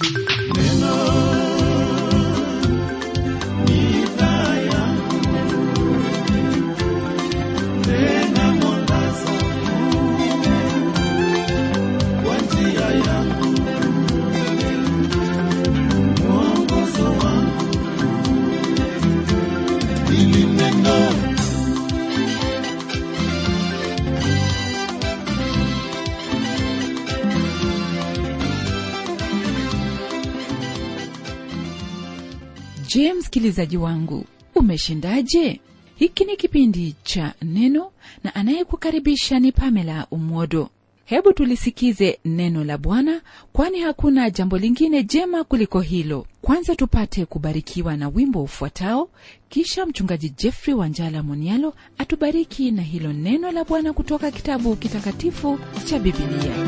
je msikilizaji wangu umeshindaje hiki ni kipindi cha neno na anayekukaribisha ni pamela umwodo hebu tulisikize neno la bwana kwani hakuna jambo lingine jema kuliko hilo kwanza tupate kubarikiwa na wimbo ufuatao kisha mchungaji jeffrey wanjala monialo atubariki na hilo neno la bwana kutoka kitabu kitakatifu cha bibilia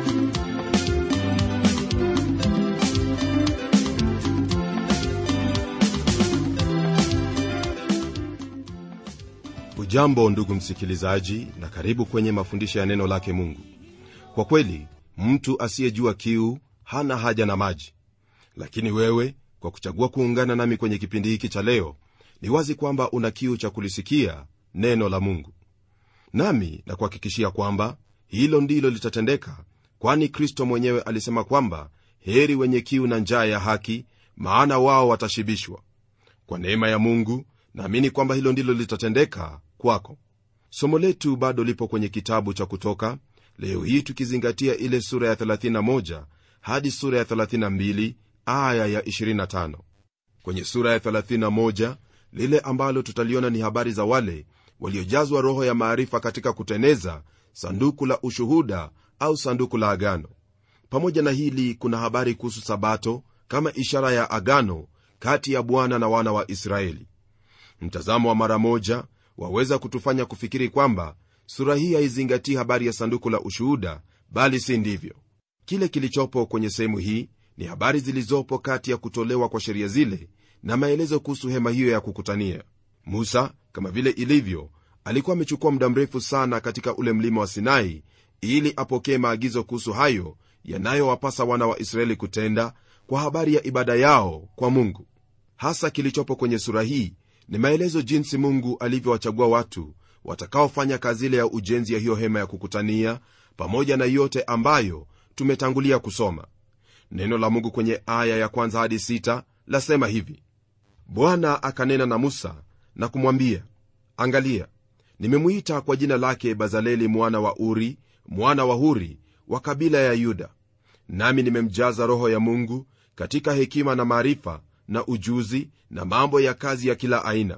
ujambo ndugu msikilizaji na karibu kwenye mafundisho ya neno lake mungu kwa kweli mtu asiyejua kiu hana haja na maji lakini wewe kwa kuchagua kuungana nami kwenye kipindi hiki cha leo ni wazi kwamba una kiu cha kulisikia neno la mungu nami na kuhakikishia kwamba hilo ndilo litatendeka kwani kristo mwenyewe alisema kwamba heri wenye kiu na njaa ya haki maana wao watashibishwa kwa neema ya mungu naamini kwamba hilo ndilo litatendeka kwako somo letu bado lipo kwenye kitabu cha kutoka leo hii tukizingatia ile sura ya 31 hadi sura ya 32 aya ya 25 kwenye sura ya 31 lile ambalo tutaliona ni habari za wale waliojazwa roho ya maarifa katika kuteneza sanduku la ushuhuda au sanduku la agano pamoja na hili kuna habari kuhusu sabato kama ishara ya agano kati ya bwana na wana wa israeli mtazamo wa mara moja waweza kutufanya kufikiri kwamba sura hii haizingatii habari ya sanduku la ushuhuda bali si ndivyo kile kilichopo kwenye sehemu hii ni habari zilizopo kati ya kutolewa kwa sheria zile na maelezo kuhusu hema hiyo ya kukutania musa kama vile ilivyo alikuwa amechukua muda mrefu sana katika ule mlima wa sinai ili apokee maagizo kuhusu hayo yanayowapasa wana wa israeli kutenda kwa habari ya ibada yao kwa mungu hasa kilichopo kwenye sura hii ni maelezo jinsi mungu alivyowachagua watu watakaofanya kazi ile ya ujenzi ya hiyo hema ya kukutania pamoja na yote ambayo tumetangulia kusoma neno la mungu kwenye aya ya kwanza hadi sita lasema hivi bwana akanena na musa na kumwambia angalia nimemwita kwa jina lake bazaleli mwana wa uri mwana wa huri wa kabila ya yuda nami nimemjaza roho ya mungu katika hekima na maarifa na ujuzi na mambo ya kazi ya kila aina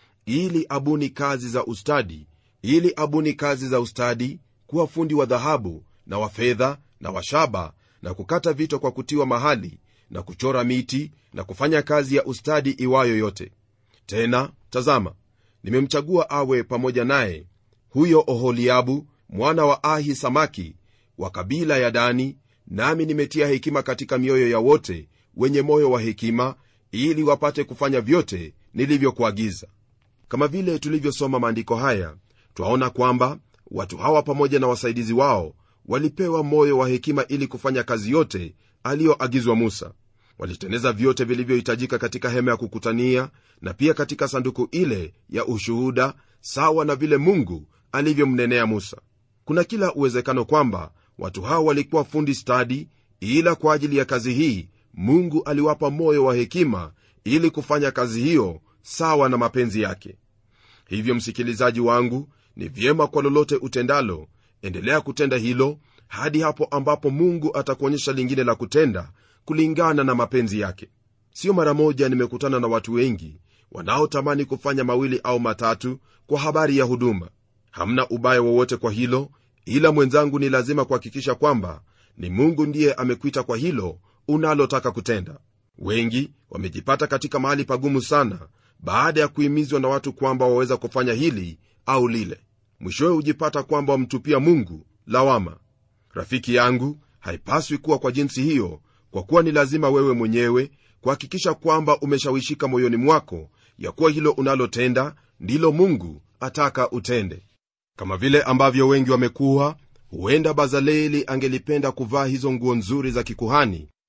ili abuni kazi za ustadi ili abuni kazi za ustadi kuwa fundi wa dhahabu na wa fedha na wa shaba na kukata vito kwa kutiwa mahali na kuchora miti na kufanya kazi ya ustadi iwayo yote tena tazama nimemchagua awe pamoja naye huyo oholiabu mwana wa ahi samaki wa kabila ya dani nami nimetia hekima katika mioyo ya wote wenye moyo wa hekima ili wapate kufanya vyote nilivyokuagiza kama vile tulivyosoma maandiko haya twaona kwamba watu hawa pamoja na wasaidizi wao walipewa moyo wa hekima ili kufanya kazi yote aliyoagizwa musa waliteneza vyote vilivyohitajika katika hema ya kukutania na pia katika sanduku ile ya ushuhuda sawa na vile mungu alivyomnenea musa kuna kila uwezekano kwamba watu hao walikuwa fundi stadi ila kwa ajili ya kazi hii mungu aliwapa moyo wa hekima ili kufanya kazi hiyo sawa na mapenzi yake hivyo msikilizaji wangu ni vyema kwa lolote utendalo endelea kutenda hilo hadi hapo ambapo mungu atakuonyesha lingine la kutenda kulingana na mapenzi yake sio mara moja nimekutana na watu wengi wanaotamani kufanya mawili au matatu kwa habari ya huduma hamna ubaya wowote kwa hilo ila mwenzangu ni lazima kuhakikisha kwamba ni mungu ndiye amekuita kwa hilo unalotaka kutenda wengi wamejipata katika mahali pagumu sana baada ya kuhimizwa na watu kwamba waweza kufanya hili au lile mwishowe hujipata kwamba wamtupia mungu lawama rafiki yangu haipaswi kuwa kwa jinsi hiyo kwa kuwa ni lazima wewe mwenyewe kuhakikisha kwamba umeshawishika moyoni mwako ya kuwa hilo unalotenda ndilo mungu ataka utende kama vile ambavyo wengi wamekuwa huenda bazaleli angelipenda kuvaa hizo nguo nzuri za kikuhani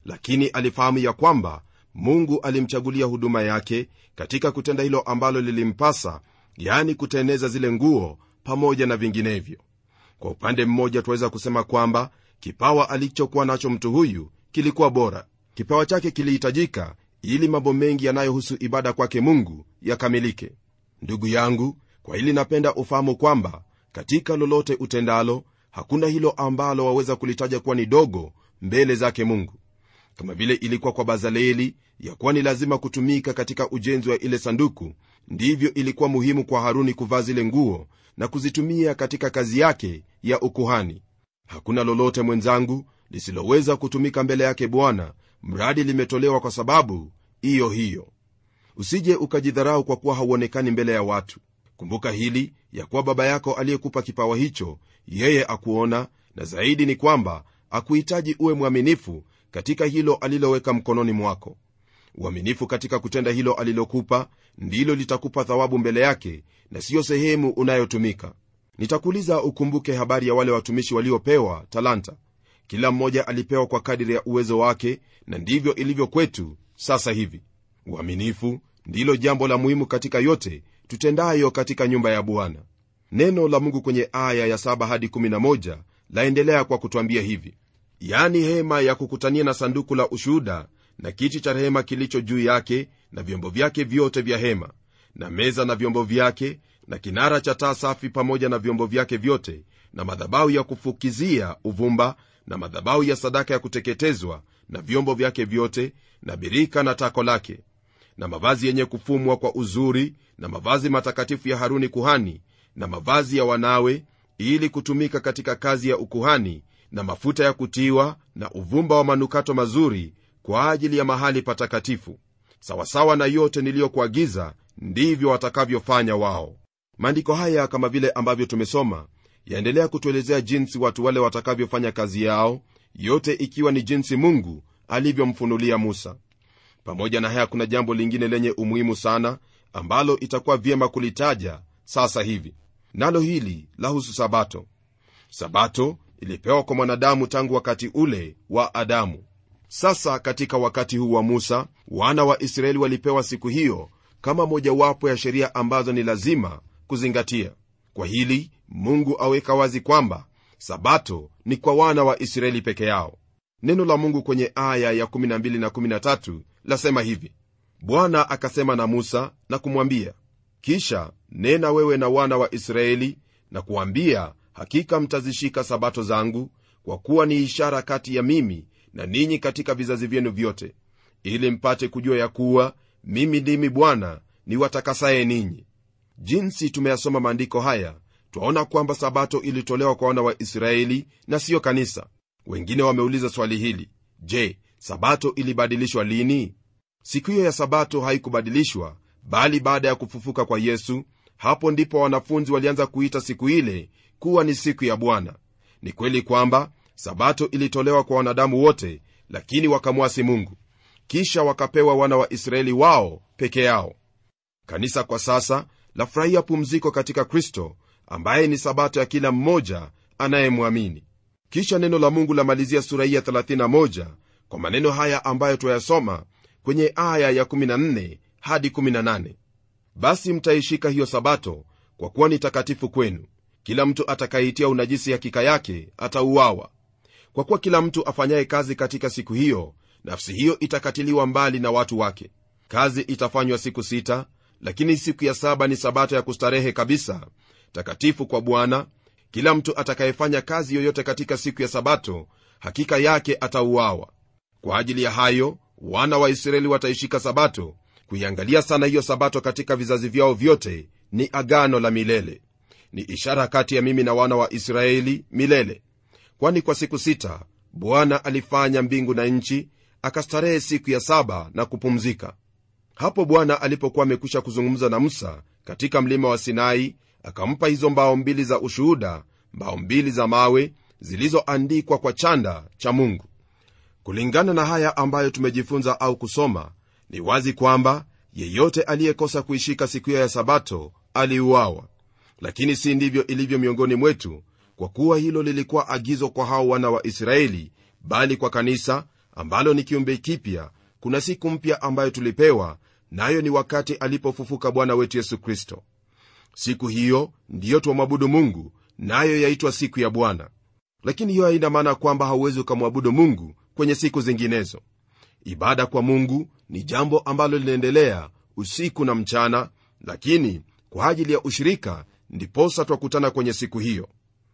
lakini alifahamu ya kwamba mungu alimchagulia huduma yake katika kutenda hilo ambalo lilimpasa yani kuteneza zile nguo pamoja na vinginevyo kwa upande mmoja tunaweza kusema kwamba kipawa alichokuwa nacho mtu huyu kilikuwa bora kipawa chake kilihitajika ili mambo mengi yanayohusu ibada kwake mungu yakamilike ndugu yangu kwa hili napenda ufahamu kwamba katika lolote utendalo hakuna hilo ambalo waweza kulitaja kuwa ni dogo mbele zake mungu kama vile ilikuwa kwa bazaleli ya kuwa ni lazima kutumika katika ujenzi wa ile sanduku ndivyo ilikuwa muhimu kwa haruni kuvaa zile nguo na kuzitumia katika kazi yake ya ukuhani hakuna lolote mwenzangu lisiloweza kutumika mbele yake bwana mradi limetolewa kwa sababu hiyo hiyo usije ukajidharau kwa kuwa hauonekani mbele ya watu kumbuka hili ya kuwa baba yako aliyekupa kipawa hicho yeye akuona na zaidi ni kwamba akuhitaji uwe mwaminifu katika hilo aliloweka mkononi mwako uaminifu katika kutenda hilo alilokupa ndilo litakupa thawabu mbele yake na siyo sehemu unayotumika nitakuuliza ukumbuke habari ya wale watumishi waliopewa talanta kila mmoja alipewa kwa kadiri ya uwezo wake na ndivyo ilivyo kwetu sasa hivi uaminifu ndilo jambo la muhimu katika yote tutendayo katika nyumba ya bwana neno la mungu kwenye aya ya 7 hadi 11 laendelea kwa kutwambia hivi yani hema ya kukutania na sanduku la ushuhuda na kiti cha rehema kilicho juu yake na vyombo vyake vyote vya hema na meza na vyombo vyake na kinara cha taa safi pamoja na vyombo vyake vyote na madhabahu ya kufukizia uvumba na madhabahu ya sadaka ya kuteketezwa na vyombo vyake vyote na birika na tako lake na mavazi yenye kufumwa kwa uzuri na mavazi matakatifu ya haruni kuhani na mavazi ya wanawe ili kutumika katika kazi ya ukuhani na mafuta ya kutiwa na uvumba wa manukato mazuri kwa ajili ya mahali patakatifu sawasawa na yote niliyokuagiza ndivyo watakavyofanya wao maandiko haya kama vile ambavyo tumesoma yaendelea kutuelezea jinsi watu wale watakavyofanya kazi yao yote ikiwa ni jinsi mungu alivyomfunulia musa pamoja na haya kuna jambo lingine lenye umuhimu sana ambalo itakuwa vyema kulitaja sasa hivi nalo hili lahusu sabato sabato ilipewa kwa mwanadamu tangu wakati ule wa adamu sasa katika wakati huu wa musa wana wa israeli walipewa siku hiyo kama mojawapo ya sheria ambazo ni lazima kuzingatia kwa hili mungu aweka wazi kwamba sabato ni kwa wana wa israeli peke yao neno la mungu kwenye aya ya 12 na 13 lasema hivi bwana akasema na musa na kumwambia kisha nena wewe na wana wa israeli na kuambia hakika mtazishika sabato zangu kwa kuwa ni ishara kati ya mimi na ninyi katika vizazi vyenu vyote ili mpate kujua ya kuwa mimi ndimi bwana ni watakasaye ninyi jinsi tumeyasoma maandiko haya twaona kwamba sabato ilitolewa kwa wana wa israeli na siyo kanisa wengine wameuliza swali hili je sabato ilibadilishwa lini siku hiyo ya sabato haikubadilishwa bali baada ya kufufuka kwa yesu hapo ndipo wanafunzi walianza kuita siku ile kuwa ni siku ya bwana ni kweli kwamba sabato ilitolewa kwa wanadamu wote lakini wakamwasi mungu kisha wakapewa wana wa israeli wao peke yao kanisa kwa sasa lafurahia pumziko katika kristo ambaye ni sabato ya kila mmoja anayemwamini kisha neno la mungu lamalizia sura hii ya 31 kwa maneno haya ambayo twayasoma kwenye aya ya 14 hadi 18 basi mtaishika hiyo sabato kwa kuwa ni takatifu kwenu kila mtu atakayeitia unajisi hakika yake atauawa kwa kuwa kila mtu afanyaye kazi katika siku hiyo nafsi hiyo itakatiliwa mbali na watu wake kazi itafanywa siku sita lakini siku ya saba ni sabato ya kustarehe kabisa takatifu kwa bwana kila mtu atakayefanya kazi yoyote katika siku ya sabato hakika yake atauawa kwa ajili ya hayo wana wa israeli wataishika sabato kuiangalia sana hiyo sabato katika vizazi vyao vyote ni agano la milele ni ishara kati ya mimi na wana wa israeli milele kwani kwa siku sita bwana alifanya mbingu na nchi akastarehe siku ya saba na kupumzika hapo bwana alipokuwa amekwisha kuzungumza na musa katika mlima wa sinai akampa hizo mbao mbili za ushuhuda mbao mbili za mawe zilizoandikwa kwa chanda cha mungu kulingana na haya ambayo tumejifunza au kusoma ni wazi kwamba yeyote aliyekosa kuishika siku hiyo ya sabato aliuawa lakini si ndivyo ilivyo miongoni mwetu kwa kuwa hilo lilikuwa agizo kwa hao wana wa israeli bali kwa kanisa ambalo ni kiumbe kipya kuna siku mpya ambayo tulipewa nayo ni wakati alipofufuka bwana wetu yesu kristo siku hiyo ndiyo twamwabudu mungu nayo yaitwa siku ya bwana lakini hiyo haina maana kwamba hauwezi ukamwabudu mungu kwenye siku zinginezo ibada kwa mungu ni jambo ambalo linaendelea usiku na mchana lakini kwa ajili ya ushirika ndiposa twakutana kwenye siku hiyo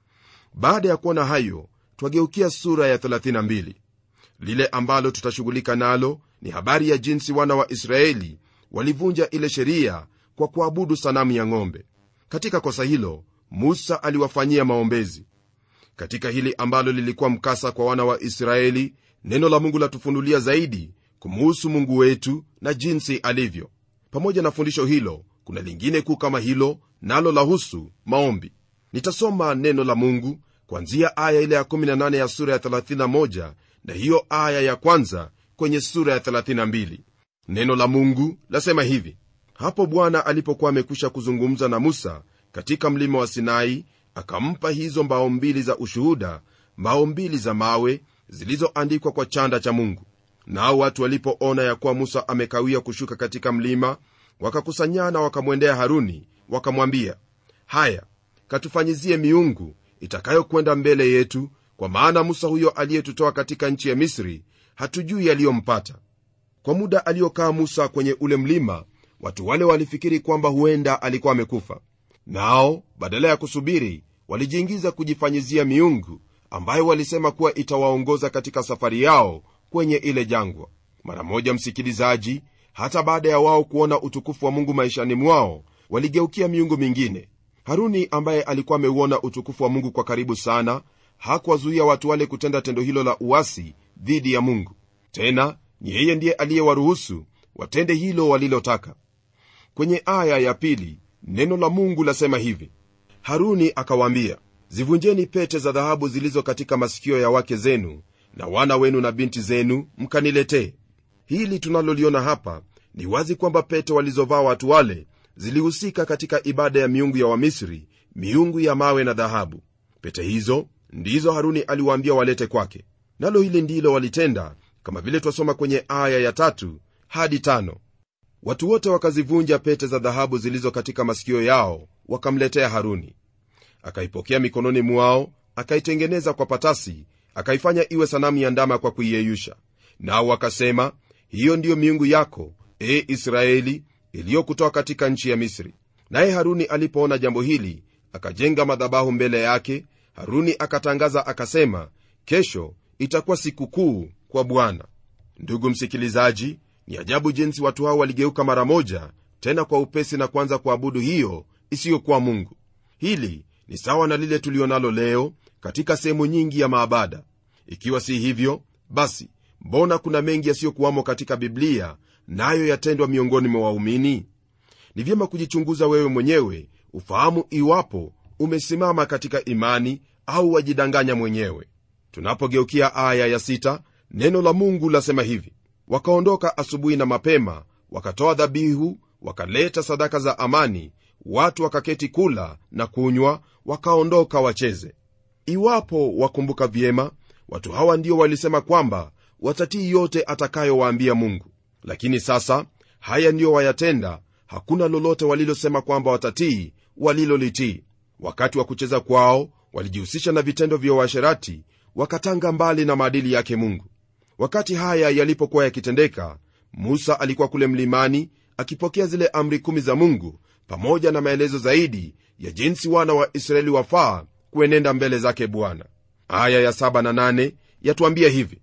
baada ya kuona hayo twageukia sura ya 32 lile ambalo tutashughulika nalo ni habari ya jinsi wana wa israeli walivunja ile sheria kwa kuabudu sanamu ya ng'ombe katika kosa hilo musa aliwafanyia maombezi katika hili ambalo lilikuwa mkasa kwa wana wa israeli neno la mungu latufunulia zaidi kumuhusu mungu wetu na jinsi alivyo pamoja na fundisho hilo kuna lingine kuu kama hilo nalo lahusu maombi nitasoma neno la mungu kwanzia aya ile ya 18 ya sura ya 31 na hiyo aya ya kwanza kwenye sura ya 32 neno la mungu lasema hivi hapo bwana alipokuwa amekwisha kuzungumza na musa katika mlima wa sinai akampa hizo mbao mbili za ushuhuda mbao mbili za mawe zilizoandikwa kwa chanda cha mungu nao watu walipoona ya kuwa musa amekawia kushuka katika mlima wakakusanyana wakamwendea haruni wakamwambia haya katufanyizie miungu itakayokwenda mbele yetu kwa maana musa huyo aliyetutoa katika nchi ya misri hatujui yaliyompata kwa muda aliyokaa musa kwenye ule mlima watu wale walifikiri kwamba huenda alikuwa amekufa nao badala ya kusubiri walijiingiza kujifanyizia miungu ambayo walisema kuwa itawaongoza katika safari yao kwenye ile jangwa mara moja msikilizaji hata baada ya wao kuona utukufu wa mungu maishani mwao waligeukia miungu mingine haruni ambaye alikuwa ameuona utukufu wa mungu kwa karibu sana hakuwazuia watu wale kutenda tendo hilo la uasi dhidi ya mungu tena ni yeye ndiye aliyewaruhusu watende hilo walilotaka kwenye aya ya pili neno la mungu lasema hivi haruni akawaambia zivunjeni pete za dhahabu zilizo katika masikio ya wake zenu na wana wenu na binti zenu mkaniletee hili tunaloliona hapa ni wazi kwamba pete walizovaa watu wale zilihusika katika ibada ya miungu ya wamisri miungu ya mawe na dhahabu pete hizo ndizo haruni aliwaambia walete kwake nalo hili ndilo walitenda kama vile twasoma kwenye aya ya tatu hadi tano watu wote wakazivunja pete za dhahabu zilizo katika masikio yao wakamletea haruni akaipokea mikononi mwao akaitengeneza kwa patasi akaifanya iwe sanamu ya ndama kwa kuiyeyusha nao wakasema hiyo ndiyo miungu yako e israeli iliyokutoa katika nchi ya misri naye haruni alipoona jambo hili akajenga madhabahu mbele yake haruni akatangaza akasema kesho itakuwa sikukuu kwa bwana ndugu msikilizaji ni ajabu jinsi watu hao waligeuka mara moja tena kwa upesi na kuanza kuabudu hiyo isiyokuwa mungu hili ni sawa na lile tulionalo leo katika sehemu nyingi ya maabada ikiwa si hivyo basi mbona kuna mengi yasiyokuwamo katika biblia nayo na yatendwa miongoni mwa waumini ni vyema kujichunguza wewe mwenyewe ufahamu iwapo umesimama katika imani au wajidanganya mwenyewe tunapogeukia aya ya sita, neno la mungu lasema hivi wakaondoka asubuhi na mapema wakatoa dhabihu wakaleta sadaka za amani watu wakaketi kula na kunywa wakaondoka wacheze iwapo wakumbuka vyema watu hawa ndio walisema kwamba watatii yote atakayowaambia mungu lakini sasa haya ndiyo wayatenda hakuna lolote walilosema kwamba watatii walilolitii wakati wa kucheza kwao walijihusisha na vitendo vya uasherati wakatanga mbali na maadili yake mungu wakati haya yalipokuwa yakitendeka musa alikuwa kule mlimani akipokea zile amri kumi za mungu pamoja na maelezo zaidi ya jinsi wana wa israeli wafaa kuenenda mbele zake bwana aya ya saba na nane yatuambia hivi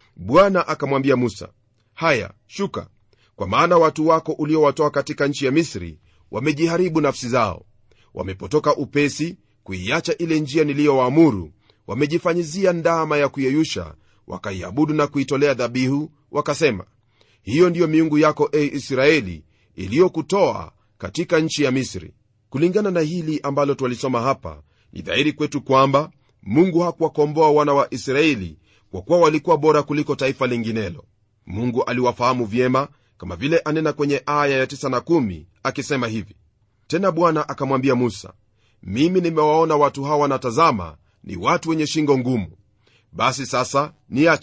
bwana akamwambia musa haya shuka kwa maana watu wako uliowatoa katika nchi ya misri wamejiharibu nafsi zao wamepotoka upesi kuiacha ile njia niliyowaamuru wamejifanyizia ndama ya kuyeyusha wakaiabudu na kuitolea dhabihu wakasema hiyo ndiyo miungu yako e israeli iliyokutoa katika nchi ya misri kulingana na hili ambalo twalisoma hapa ni dhahiri kwetu kwamba mungu hakuwakomboa wana wa israeli kwa kuwa walikuwa bora kuliko taifa linginelo mungu aliwafahamu vyema kama vile anena kwenye aya ya 9 na 1 akisema hivi tena bwana akamwambia musa mimi nimewaona watu hawa natazama ni watu wenye shingo ngumu basi sasa niache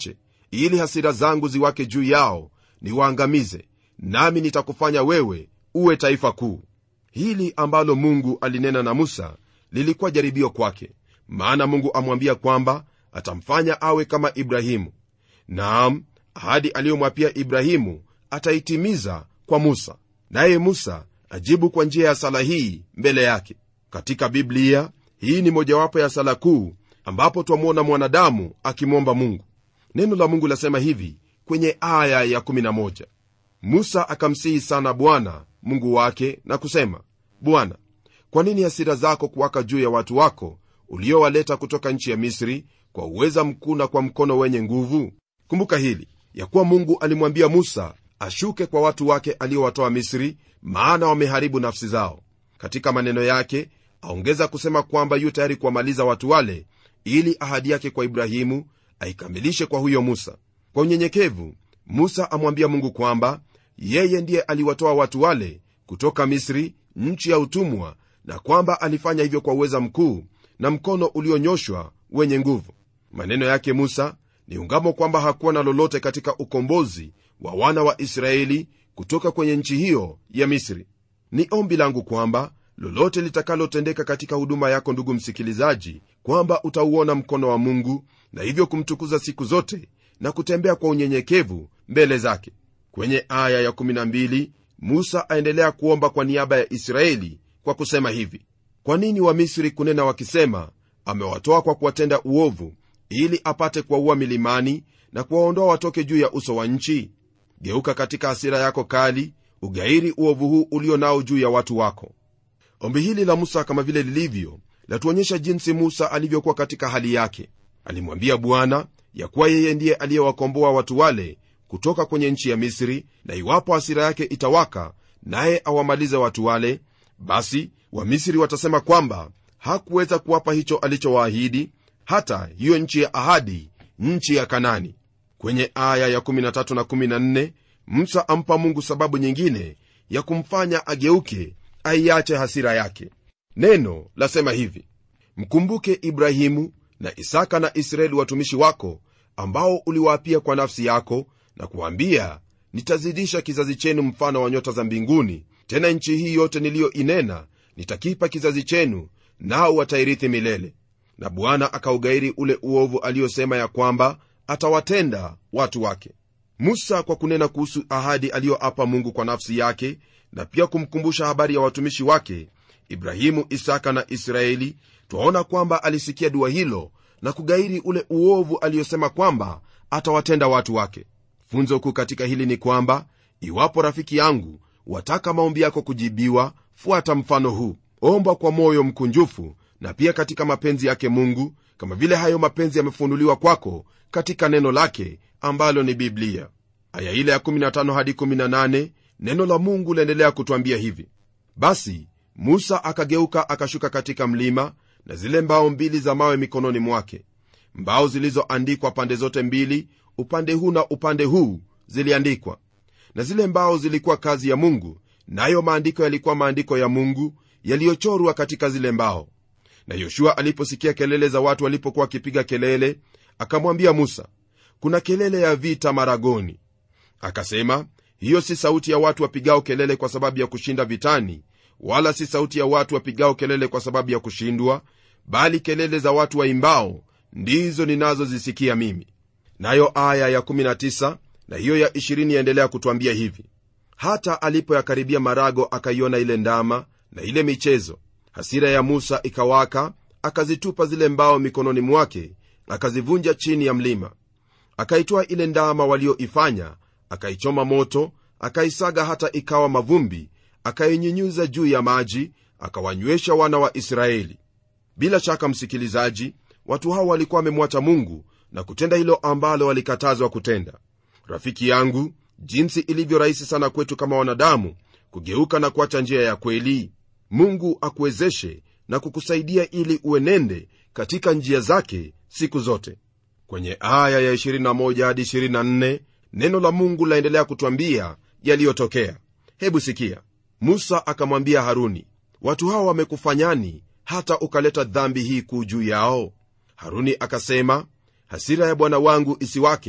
ili hasira zangu ziwake juu yao niwaangamize nami nitakufanya wewe uwe taifa kuu hili ambalo mungu alinena na musa lilikuwa jaribio kwake maana mungu amwambia kwamba atamfanya awe kama ibrahimu naam ahadi aliyomwapia ibrahimu ataitimiza kwa musa naye musa ajibu kwa njia ya sala hii mbele yake katika biblia hii ni mojawapo ya sala kuu ambapo twamwona mwanadamu akimwomba mungu neno la mungu lasema hivi kwenye aya ya 11 musa akamsihi sana bwana mungu wake na kusema bwana kwa nini hasira zako kuwaka juu ya watu wako uliowaleta kutoka nchi ya misri kwa uweza mkuu na kwa mkono wenye nguvu kumbuka hili ya kuwa mungu alimwambia musa ashuke kwa watu wake aliowatoa misri maana wameharibu nafsi zao katika maneno yake aongeza kusema kwamba yu tayari kuwamaliza watu wale ili ahadi yake kwa ibrahimu aikamilishe kwa huyo musa kwa unyenyekevu musa amwambia mungu kwamba yeye ndiye aliwatoa watu wale kutoka misri nchi ya utumwa na kwamba alifanya hivyo kwa uweza mkuu na mkono ulionyoshwa wenye nguvu maneno yake musa ni ungamo kwamba hakuwa na lolote katika ukombozi wa wana wa israeli kutoka kwenye nchi hiyo ya misri ni ombi langu kwamba lolote litakalotendeka katika huduma yako ndugu msikilizaji kwamba utauona mkono wa mungu na hivyo kumtukuza siku zote na kutembea kwa unyenyekevu mbele zake kwenye aya ya12 musa aendelea kuomba kwa niaba ya israeli kwa kusema hivi kwa nini wamisri kunena wakisema amewatoa kwa kuwatenda uovu ili apate kuwaua milimani na kuwaondoa watoke juu ya uso wa nchi geuka katika hasira yako kali ugairi uovu huu ulio nao juu ya watu wako ombi hili la musa kama vile lilivyo latuonyesha jinsi musa alivyokuwa katika hali yake alimwambia bwana ya kuwa yeye ndiye aliyewakomboa watu wale kutoka kwenye nchi ya misri na iwapo hasira yake itawaka naye awamalize watu wale basi wamisri watasema kwamba hakuweza kuwapa hicho alichowaahidi hata hiyo nchi ya ahadi nchi ya kanani kwenye aya ya 13 na 14 musa ampa mungu sababu nyingine ya kumfanya ageuke aiache hasira yake neno lasema hivi mkumbuke ibrahimu na isaka na israeli watumishi wako ambao uliwaapia kwa nafsi yako na kuwaambia nitazidisha kizazi chenu mfano wa nyota za mbinguni tena nchi hii yote niliyoinena nitakipa kizazi chenu nao watairithi milele na bwana akaugairi ule uovu aliyosema ya kwamba atawatenda watu wake musa kwa kunena kuhusu ahadi aliyoapa mungu kwa nafsi yake na pia kumkumbusha habari ya watumishi wake ibrahimu isaka na israeli twaona kwamba alisikia dua hilo na kugairi ule uovu aliyosema kwamba atawatenda watu wake funzo kuu katika hili ni kwamba iwapo rafiki yangu wataka maombi yako kujibiwa fuata mfano huu omba kwa moyo mkunjufu na pia katika mapenzi yake mungu kama vile hayo mapenzi yamefunuliwa kwako katika neno lake ambalo ni biblia aya ile ya 15 hadi 18 neno la mungu laendelea kutwambia hivi basi musa akageuka akashuka katika mlima na zile mbao mbili za mawe mikononi mwake mbao zilizoandikwa pande zote mbili upande huu na upande huu ziliandikwa na zile mbao zilikuwa kazi ya mungu nayo maandiko yalikuwa maandiko ya mungu yaliyochorwa katika zile mbao na yoshua aliposikia kelele za watu walipokuwa wakipiga kelele akamwambia musa kuna kelele ya vita maragoni akasema hiyo si sauti ya watu wapigao kelele kwa sababu ya kushinda vitani wala si sauti ya watu wapigao kelele kwa sababu ya kushindwa bali kelele za watu waimbao ndizo ninazozisikia mimi nayo aya ya19 na hiyo ya 20 yaendelea kutwambia hivi hata alipoyakaribia marago akaiona ile ndama na ile michezo hasira ya musa ikawaka akazitupa zile mbao mikononi mwake akazivunja chini ya mlima akaitoa ile ndama walioifanya akaichoma moto akaisaga hata ikawa mavumbi akainyunyuza juu ya maji akawanywesha wana wa israeli bila shaka msikilizaji watu hao walikuwa wamemwacha mungu na kutenda hilo ambalo walikatazwa kutenda rafiki yangu jinsi ilivyo rahisi sana kwetu kama wanadamu kugeuka na kuacha njia ya kweli mungu akuwezeshe na kukusaidia ili uenende katika njia zake siku zote kwenye aya ya 21 hadi 24 neno la mungu laendelea kutwambia yaliyotokea hebu sikia musa akamwambia haruni watu hawa wamekufanyani hata ukaleta dhambi hii kuu juu yao haruni akasema hasira ya bwana wangu isiwake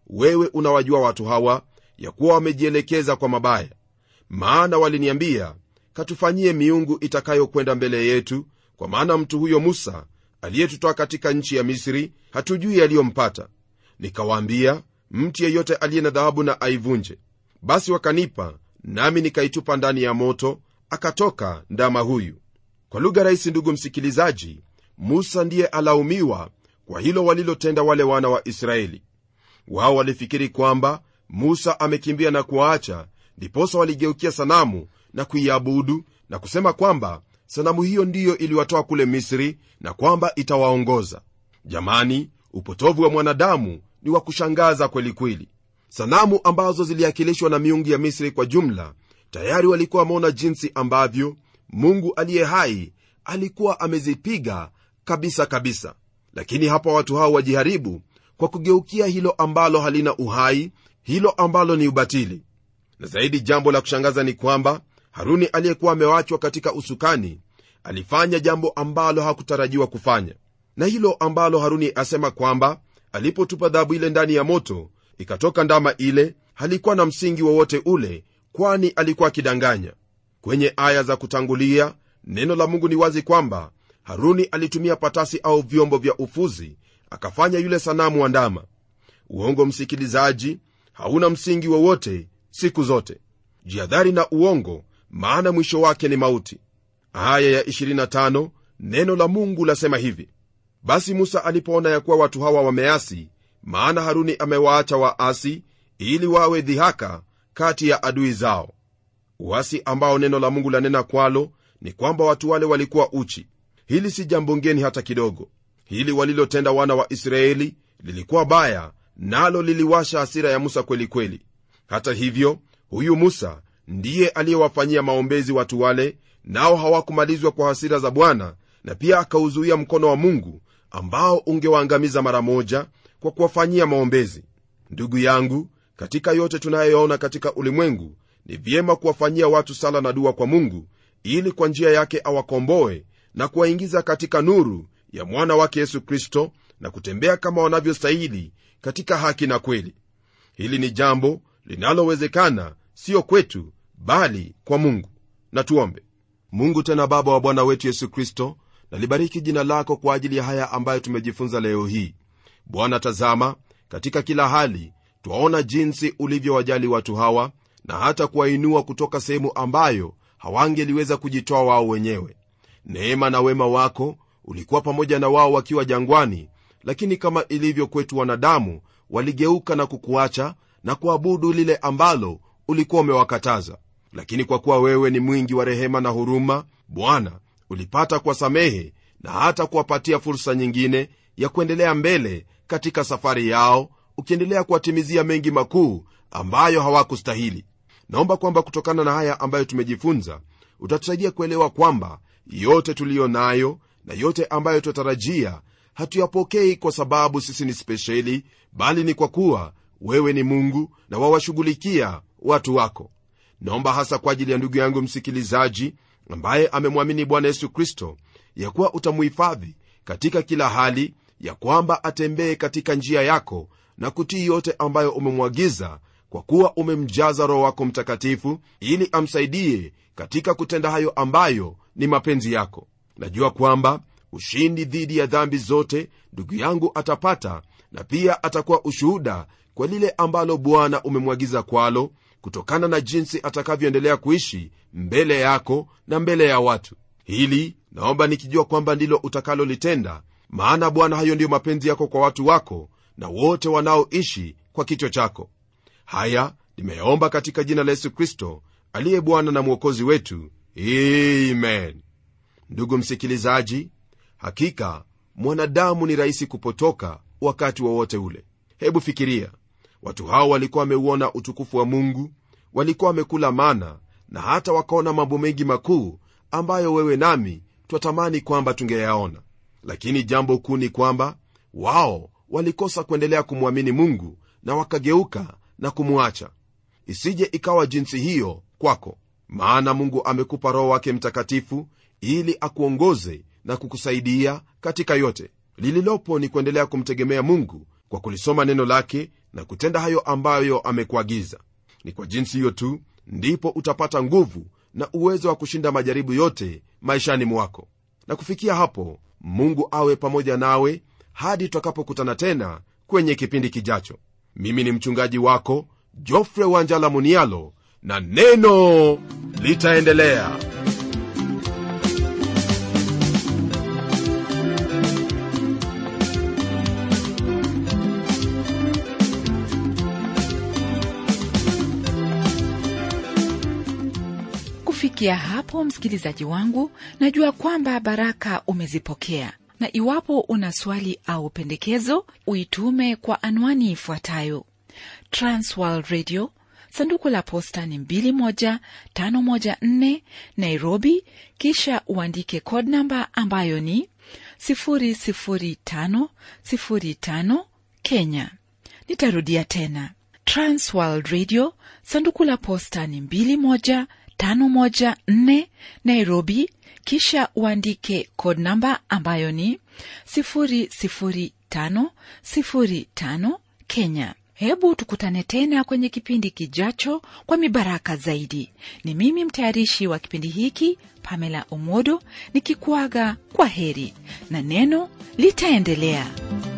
wewe unawajua watu hawa ya kuwa wamejielekeza kwa mabaya maana waliniambia katufanyie miungu itakayokwenda mbele yetu kwa maana mtu huyo musa aliyetutoa katika nchi ya misri hatujui yaliyompata nikawaambia mtu yeyote aliye na dhahabu na aivunje basi wakanipa nami nikaitupa ndani ya moto akatoka ndama huyu kwa lugha rahisi ndugu msikilizaji musa ndiye alaumiwa kwa hilo walilotenda wale wana wa israeli wao walifikiri kwamba musa amekimbia na kuwaacha ndiposa waligeukia sanamu na kuiabudu na kusema kwamba sanamu hiyo ndiyo iliwatoa kule misri na kwamba itawaongoza jamani upotovu wa mwanadamu ni wa kushangaza kweli kweli sanamu ambazo ziliakilishwa na miungu ya misri kwa jumla tayari walikuwa wameona jinsi ambavyo mungu aliye hai alikuwa amezipiga kabisa kabisa lakini hapa watu hao wajiharibu kwa kugeukia hilo ambalo halina uhai hilo ambalo ni ubatili na zaidi jambo la kushangaza ni kwamba haruni aliyekuwa amewachwa katika usukani alifanya jambo ambalo hakutarajiwa kufanya na hilo ambalo haruni asema kwamba alipotupa dhahabu ile ndani ya moto ikatoka ndama ile halikuwa na msingi wowote ule kwani alikuwa akidanganya kwenye aya za kutangulia neno la mungu ni wazi kwamba haruni alitumia patasi au vyombo vya ufuzi akafanya yule sanamu wa ndama uongo msikilizaji hauna msingi wowote siku zote jiadhari na uongo maana mwisho wake ni mauti aya ya 25 neno la mungu lasema hivi basi musa alipoona ya kuwa watu hawa wameasi maana haruni amewaacha waasi ili wawe dhihaka kati ya adui zao uasi ambao neno la mungu lanena kwalo ni kwamba watu wale walikuwa uchi hili si jambo ngeni hata kidogo hili walilotenda wana wa israeli lilikuwa baya nalo liliwasha hasira ya musa kweli kweli hata hivyo huyu musa ndiye aliyewafanyia maombezi watu wale nao hawakumalizwa kwa hasira za bwana na pia akauzuia mkono wa mungu ambao ungewaangamiza mara moja kwa kuwafanyia maombezi ndugu yangu katika yote tunayoyaona katika ulimwengu ni vyema kuwafanyia watu sala na dua kwa mungu ili kwa njia yake awakomboe na kuwaingiza katika nuru ya mwana wake yesu kristo na kutembea kama wanavyostahili katika haki na kweli hili ni jambo linalowezekana siyo kwetu bali kwa mungu na tuombe mungu tena baba wa bwana wetu yesu kristo nalibariki jina lako kwa ajili ya haya ambayo tumejifunza leo hii bwana tazama katika kila hali twaona jinsi ulivyowajali watu hawa na hata kuwainua kutoka sehemu ambayo hawangeliweza kujitoa wao wenyewe neema na wema wako ulikuwa pamoja na wao wakiwa jangwani lakini kama ilivyo kwetu wanadamu waligeuka na kukuacha na kuabudu lile ambalo ulikuwa umewakataza lakini kwa kuwa wewe ni mwingi wa rehema na huruma bwana ulipata kuwasamehe na hata kuwapatia fursa nyingine ya kuendelea mbele katika safari yao ukiendelea kuwatimizia mengi makuu ambayo hawakustahili naomba kwamba kutokana na haya ambayo tumejifunza utatusaidia kuelewa kwamba yote tuliyo nayo na yote ambayo twatarajia hatuyapokei kwa sababu sisi ni spesheli bali ni kwa kuwa wewe ni mungu na wawashughulikia watu wako naomba hasa kwa ajili ya ndugu yangu msikilizaji ambaye amemwamini bwana yesu kristo ya kuwa utamuhifadhi katika kila hali ya kwamba atembee katika njia yako na kutii yote ambayo umemwagiza kwa kuwa umemjaza roho wako mtakatifu ili amsaidie katika kutenda hayo ambayo ni mapenzi yako najua kwamba ushindi dhidi ya dhambi zote ndugu yangu atapata na pia atakuwa ushuhuda kwa lile ambalo bwana umemwagiza kwalo kutokana na jinsi atakavyoendelea kuishi mbele yako na mbele ya watu hili naomba nikijua kwamba ndilo utakalolitenda maana bwana hayo ndiyo mapenzi yako kwa watu wako na wote wanaoishi kwa kichwa chako haya nimeyaomba katika jina la yesu kristo aliye bwana na mwokozi wetu amen ndugu msikilizaji hakika mwanadamu ni rahisi kupotoka wakati wowote wa ule hebu fikiria watu hao walikuwa wameuona utukufu wa mungu walikuwa wamekula mana na hata wakaona mambo mengi makuu ambayo wewe nami twatamani kwamba tungeyaona lakini jambo kuu ni kwamba wao walikosa kuendelea kumwamini mungu na wakageuka na kumwacha isije ikawa jinsi hiyo kwako maana mungu amekupa roho wake mtakatifu ili akuongoze na kukusaidia katika yote lililopo ni kuendelea kumtegemea mungu kwa kulisoma neno lake na kutenda hayo ambayo amekuagiza ni kwa jinsi hiyo tu ndipo utapata nguvu na uwezo wa kushinda majaribu yote maishani mwako na kufikia hapo mungu awe pamoja nawe hadi tutakapokutana tena kwenye kipindi kijacho mimi ni mchungaji wako jofre wanjala munialo na neno litaendelea kufikia hapo msikilizaji wangu najua kwamba baraka umezipokea na iwapo una swali au pendekezo uitume kwa anwani ifuatayo transworld radio sanduku la posta ni 21514 nairobi kisha uandike code namba ambayo ni 00505 kenya nitarudia tena transworld radio sanduku la posta ni 21514 nairobi kisha uandike code namba ambayo ni 00505 kenya hebu tukutane tena kwenye kipindi kijacho kwa mibaraka zaidi ni mimi mtayarishi wa kipindi hiki pamela omodo nikikuaga kwa heri na neno litaendelea